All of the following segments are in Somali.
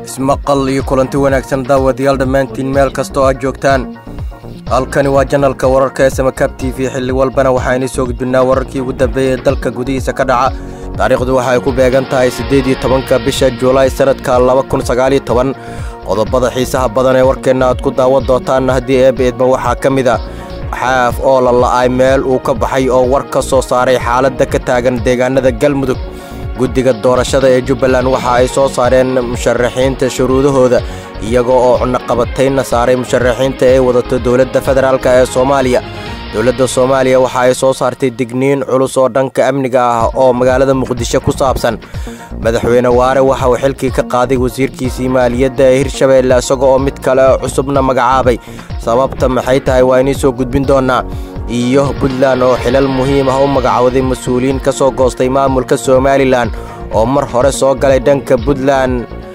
ismaqal iyo kulanti wanaagsan daawadayaal dhammaantiin meel kastoo aad joogtaan halkani waa janalka wararka ee samakab t v xilli walbana waxaaynu soo gudbinnaa wararkii ugu dambeeyey ee dalka gudihiisa ka dhaca taariikhdu waxa ay ku beegan tahay siddeed iyo tobanka bisha juulaay sannadka laba kun sagaaliyo toban qodobada xiisaha badan ee warkeenna aad ku daawan doontaanna haddii eeba eedma waxaa ka mid a xaaf oo la la'ay meel uu ka baxay oo war ka soo saaray xaaladda ka taagan deegaanada galmudug guddiga doorashada ee jubbaland waxa ay soo saareen musharaxiinta shuruudahooda iyagoo oo cunaqabataynna saaray musharaxiinta ee wadato dowladda federaalk ee soomaaliya dowladda soomaaliya waxa ay soo saartay digniin culus oo dhanka amniga ah oo magaalada muqdisho ku saabsan madaxweyne waare waxa uu xilkii ka qaaday wasiirkiisii maaliyadda ee hirshabeelle isagoo oo mid kale cusubna magacaabay sababta maxay tahay waa inii soo gudbin doonnaa iyo puntland oo xilal muhiim ah u magacowday mas-uuliyiin ka soo goostay maamulka somalilan oo mar hore soo galay dhanka puntland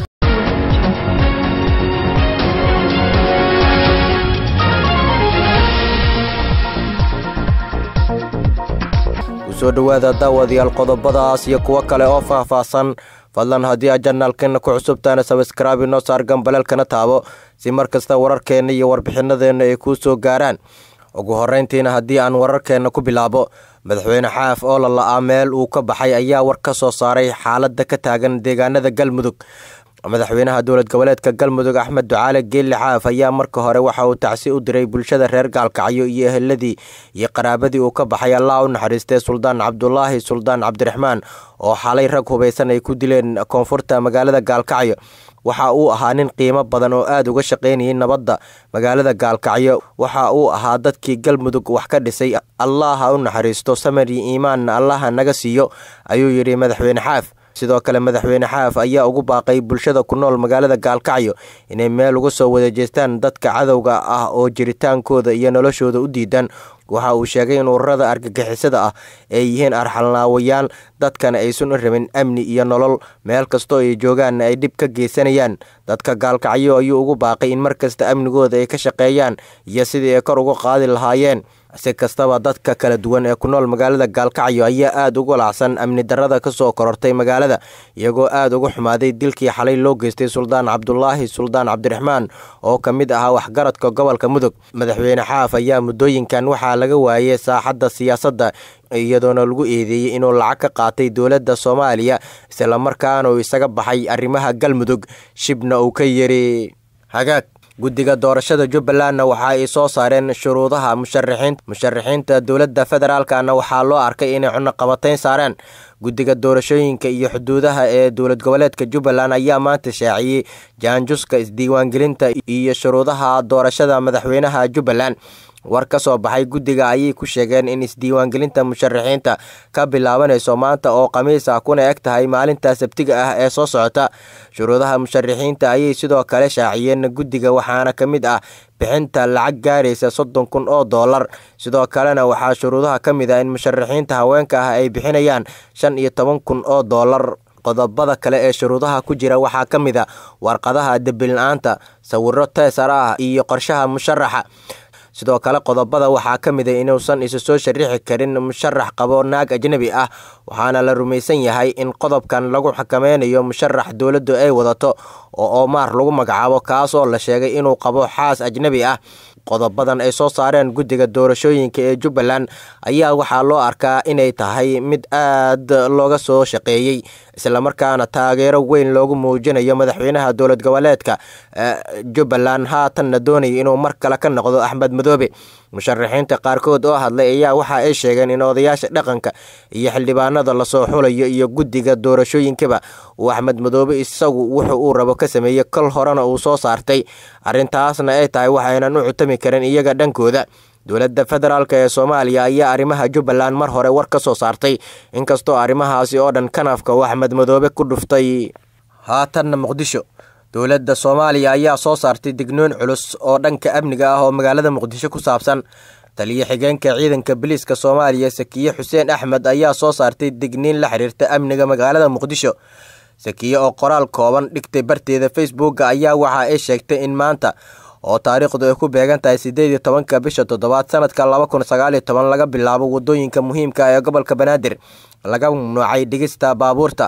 kusoo dhowaada daawadayaal qodobadaas iyo kuwo kale oo faahfaahsan fadlan haddii aad janaalkeenna ku cusubtaana sabskraabi noo saar gambaleelkana taabo si mar kasta wararkeenna iyo warbixinadeenna ay kuu soo gaaraan ugu horrayntiina haddii aan wararkeenna ku bilaabo madaxweyne xaaf oo la la'aa meel uu ka baxay ayaa war ka soo saaray xaaladda ka taagan deegaanada galmudug madaxweynaha dowlad goboleedka galmudug axmed ducaale geelle xaaf ayaa marka hore waxa uu tacsi u diray bulshada reer gaalkacyo iyo eheladii iyo qaraabadii uu ka baxay allah u naxariistay suldaan cabdulaahi suldaan cabdiraxmaan oo xalay rag hubaysan ay ku dileen koonfurta magaalada gaalkacyo waxa uu ahaa nin qiimo badan oo aad uga shaqaynayay nabadda magaalada gaalkacyo waxa uu ahaa dadkii galmudug wax ka dhisay allah ha u naxariisto samir iyo iimaanna allaha naga siiyo ayuu yidhi madaxweyne xaaf sidoo kale madaxweyne xaaf ayaa ugu baaqay bulshada ku nool magaalada gaalkacyo inay meel uga soo wada jeestaan dadka cadowga ah oo jiritaankooda iyo noloshooda u diidan waxa uu sheegay in ururada argagixisada ah ay yihiin arxalnaawayaal dadkana aysan u rabin amni iyo nolol meel kastoo ay joogaanna ay dhib ka geysanayaan dadka gaalkacyo ayuu ugu baaqay in mar kasta amnigooda ay ka shaqeeyaan iyo sidii ay kor uga qaadi lahaayeen si kastaba dadka kala duwan ee ku nool magaalada gaalkacyo ayaa aad ugu lacsan amni darrada ka soo korortay magaalada iyagoo aad uga xumaaday dilkii xalay loo geystay suldaan cabdulaahi suldaan cabdiraxmaan oo ka mid ahaa waxgaradka gobolka mudug madaxweyne xaaf ayaa muddooyinkan waxaa laga waayay saaxadda siyaasadda iyadoona lagu eedeeyey inuu lacag ka qaatay dowladda soomaaliya islamarkaana uu isaga baxay arrimaha galmudug shibna uu ka yiri hagaag guddiga doorashada jubbalandna waxa ay soo saareen shuruudaha musharaxiin musharaxiinta dowladda federaalkana waxaa loo arkay inay cunaqabatayn saareen guddiga doorashooyinka iyo xuduudaha ee dowlad goboleedka jubbaland ayaa maanta shaaciyey jaanjuska isdiiwaangelinta iyo shuruudaha doorashada madaxweynaha jubbaland war ka soo baxay guddiga ayay ku sheegeen in isdiiwaangelinta musharaxiinta ka bilaabanayso maanta oo khamiis ah kuna eg tahay maalinta sabtiga ah ee soo socota shuruudaha musharaxiinta ayay sidoo kale shaaciyeen guddiga waxaana ka mid ah bixinta lacag gaaraysa soddon kun oo dollar sidoo kalena waxaa shuruudaha ka mid ah in musharaxiinta haweenka ah ay bixinayaan shan iyo toban kun oo dollar qodobada kale ee shuruudaha ku jira waxaa ka mid a warqadaha debila'aanta sawiro teesar ah iyo qorshaha musharaxa sidoo kale qodobada waxaa ka mid a inuusan isu soo sharixi karin musharax qabo naag ajnebi ah waxaana la rumaysan yahay in qodobkan lagu xakameynayo musharax dowladdu ay wadato oo oomaar lagu magacaabo kaasoo la sheegay inuu qabo xaas ajnebi ah qodobadan ay soo saareen guddiga doorashooyinka ee jubbaland ayaa waxaa loo arkaa inay tahay mid aad looga soo shaqeeyey islamarkaana taageero weyn loogu muujinayo madaxweynaha dowlad goboleedka jubbaland haatanna doonaya inuu mar kale ka noqdo axmed madoobe musharaxiinta qaarkood oo hadlay ayaa waxa ay sheegeen in odayaasha dhaqanka iyo xildhibaanada lasoo xulayo iyo guddiga doorashooyinkaba uu axmed madoobe isagu wuxuu uu rabo ka sameeyey kol horena uu soo saartay arrintaasna ay tahay waxaynan u cutami karin iyaga dhankooda dowladda federaalk ee soomaaliya ayaa arrimaha jubbaland mar hore war ka soo saartay inkastoo arrimahaasi oo dhan kanafka uu axmed madoobe ku dhuftay haatanna muqdisho dowladda soomaaliya ayaa soo saartay dignoon culus oo dhanka amniga ah oo magaalada muqdisho ku saabsan taliyo xigeenka ciidanka biliiska soomaaliya sakiye xuseen axmed ayaa soo saartay digniin la xiriirta amniga magaalada muqdisho sakiye oo qoraal kooban dhigtay barteeda facebooka ayaa waxa ay sheegtay in maanta oo taariikhdu ay ku beegan tahay siddeed iyo tobanka bisha toddobaad sanadka laba kun sagaaliyo toban laga bilaabo waddooyinka muhiimka ee gobolka banaadir laga mamnuucay dhigista baabuurta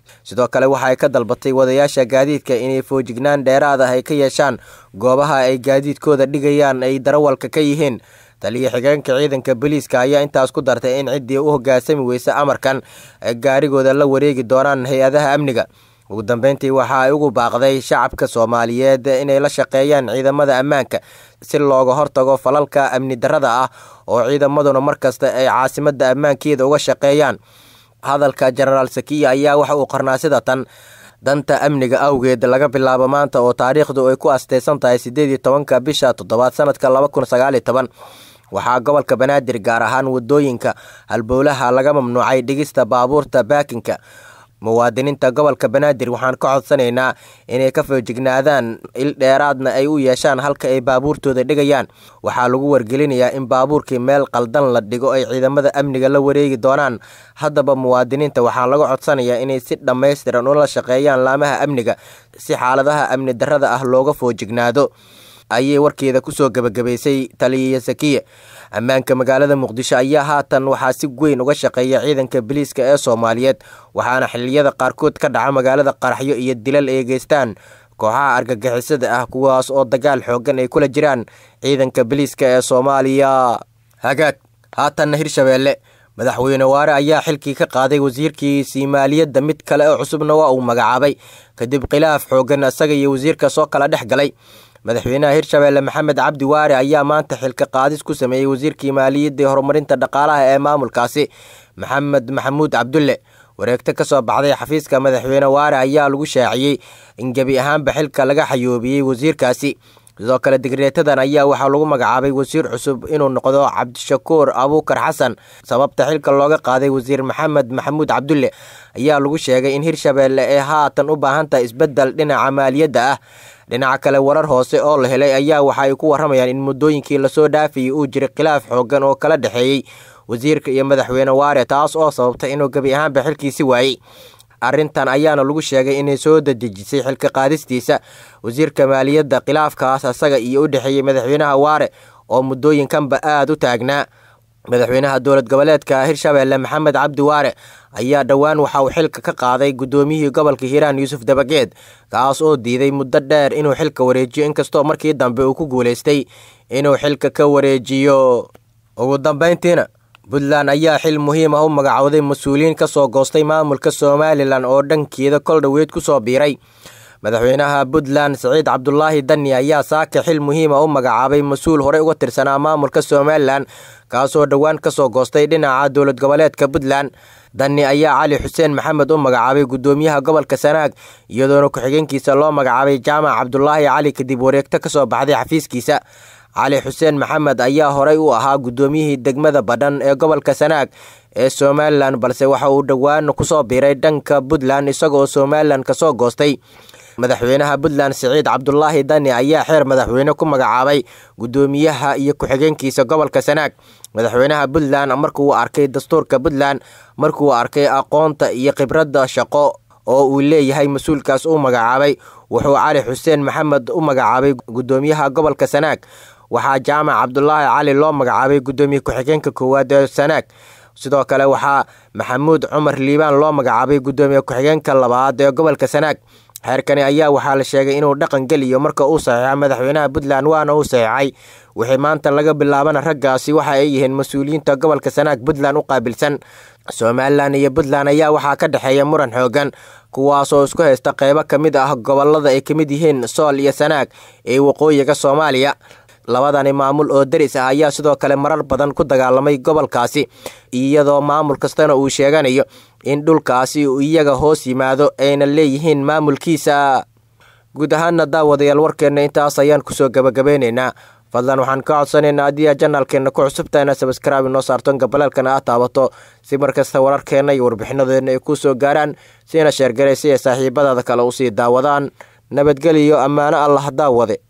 sidoo kale waxa ay ka dalbatay wadayaasha gaadiidka inay foojignaan dheeraad ah ay ka yeeshaan goobaha ay gaadiidkooda dhigayaan ay darawalka ka yihiin taliya xigeenka ciidanka booliiska ayaa intaas ku dartay in ciddii u hoggaansami weysa amarkan ay gaarigooda la wareegi doonaan hay-adaha amniga ugu dambeyntii waxa ay ugu baaqday shacabka soomaaliyeed inay la shaqeeyaan ciidamada ammaanka si looga hortago falalka amni darrada ah oo ciidamaduna markasta ay caasimadda ammaankeeda uga shaqeeyaan hadalka jenaraal sakiya ayaa waxa uu qarnaa sida tan danta amniga awgeed laga bilaabo maanta oo taariikhdu ay ku asteysan tahay siddeed iyo tobanka bisha toddobaad sanadka laba kun sagaaliyo toban waxaa gobolka banaadir gaar ahaan wadooyinka halbowlaha laga mamnuucay dhigista baabuurta baakinka muwaadiniinta gobolka banaadir waxaan ka codsanaynaa inay ka foojignaadaan il dheeraadna ay u yeeshaan halka ay baabuurtooda dhigayaan waxaa lagu wargelinayaa in baabuurkii meel qaldan la dhigo ay ciidamada amniga la wareegi doonaan haddaba muwaadiniinta waxaa laga codsanayaa inay si dhammaystiran ula shaqeeyaan laamaha amniga si xaaladaha amni darrada ah looga foojignaado ayay warkeeda kusoo gebagabaysay taliya sakiye ammaanka magaalada muqdisho ayaa haatan waxaa si weyn uga shaqeeya ciidanka biliiska ee soomaaliyeed waxaana xilliyada qaarkood ka dhaca magaalada qaraxyo iyo dilal ay geystaan kooxaha argagixisada ah kuwaas oo dagaal xoogan ay kula jiraan ciidanka biliiska ee soomaaliya hagaag haatanna hirshabeelle madaxweyne waare ayaa xilkii ka qaaday wasiirkiisii maaliyadda mid kale oo cusubna waa uu magacaabay kadib khilaaf xoogan isaga iyo wasiirka soo kala dhex galay madaxweynaha hirshabeelle maxamed cabdi waare ayaa maanta xilka qaadis ku sameeyey wasiirkii maaliyadda ee horumarinta dhaqaalaha ee maamulkaasi maxamed maxamuud cabdulle wareegto ka soo baxday xafiiska madaxweyne waare ayaa lagu shaaciyey in gebi ahaanba xilka laga xayoobiyey wasiirkaasi sidoo kale digreetadan ayaa waxaa lagu magacaabay wasiir cusub inuu noqdo cabdishakuur abuukar xasan sababta xilka looga qaaday wasiir maxamed maxamuud cabdulle ayaa lagu sheegay in hirshabeelle ee haatan u baahan tahay isbeddel dhinaca maaliyadda ah dhinaca kale warar hoose oo la helay ayaa waxa ay ku waramayaan in muddooyinkii lasoo dhaafayay uu jiray khilaaf xoogan oo kala dhexeeyey wasiirka iyo madaxweyne waare taas oo sababtay inuu gebi ahaanba xilkiisi waayey arrintan ayaana lagu sheegay inay soo dadejisay xilka qaadistiisa wasiirka maaliyadda khilaafkaas asaga iyo u dhexeeyey madaxweynaha waare oo muddooyinkanba aada u taagnaa madaxweynaha dowlad goboleedka hirshabeelle maxamed cabdi waare ayaa dhowaan waxa uu xilka ka qaaday guddoomiyihii gobolka hiiraan yuusuf dabageed kaas oo diiday muddo dheer inuu xilka wareejiyo inkastoo markii dambe uu ku guulaystay inuu xilka ka wareejiyo ugu dambeyntiina puntland ayaa xil muhiim ah u magacowday mas-uuliyiin ka soo goostay maamulka somalilan oo dhankeeda kol dhoweyd ku soo biiray madaxweynaha puntland siciid cabdulaahi dani ayaa saaka xil muhiima u magacaabay mas-uul horey uga tirsanaa maamulka somalilan kaasoo dhowaan ka soo goostay dhinaca dowlad goboleedka puntland dani ayaa cali xuseen maxamed u magacaabay guddoomiyaha gobolka sanaag iyadoona ku-xigeenkiisa loo magacaabay jaamac cabdulaahi cali kadib wareegto ka soo baxday xafiiskiisa cali xuseen maxamed ayaa horey u ahaa guddoomiyihii degmada badhan ee gobolka sanaag ee somalilan balse waxa uu dhowaan kusoo biiray dhanka puntland isagoo somalilan kasoo goostay madaxweynaha puntland siciid cabdulaahi dani ayaa xeer madaxweyne ku magacaabay guddoomiyaha iyo ku-xigeenkiisa gobolka sanaag madaxweynaha puntland markuu arkay dastuurka puntland markuu arkay aqoonta iyo khibradda shaqo oo uu leeyahay mas-uulkaas uu magacaabay wuxuu cali xuseen maxamed u magacaabay guddoomiyaha gobolka sanaag waxaa jaamac cabdulaahi cali loo magacaabay guddoomiye ku-xigeenka koowaad ee sanaag sidoo kale waxaa maxamuud cumar liibaan loo magacaabay guddoomiye ku-xigeenka labaad ee gobolka sanaag xeerkani ayaa waxaa la sheegay inuu dhaqan geliyo marka uu saxiixa madaxweynaha puntland waana uu saxiixay wixii maanta laga bilaabana raggaasi waxa ay yihiin mas-uuliyiinta gobolka sanaag puntland u qaabilsan somalilan iyo puntland ayaa waxaa ka dhexeeya muran xoogan kuwaasoo isku haysta qeybo ka mid ah gobolada ay ka mid yihiin sool iyo sanaag ee waqooyiga soomaaliya labadani maamul oo deris ah ayaa sidoo kale marar badan ku dagaalamay gobolkaasi iyadoo maamul kastana uu sheeganayo in dhulkaasi uu iyaga hoos yimaado ayna leeyihiin maamulkiisa guud ahaana daawadayaal warkeenna intaas ayaan kusoo gabagabeyneynaa fadlan waxaan ka codsanaynaa haddii aad janaalkeenna ku cusubtahay inaad sabskraibe noo saarton gabaleelkana aad taabato si markasta wararkeenna iyo warbixinadeenna ay kuu soo gaaraan siina sheergaray si ay saaxiibadaada kale usii daawadaan nabadgeliyo ammaano allah daawade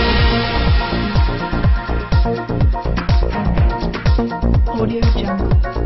Audio Jungle.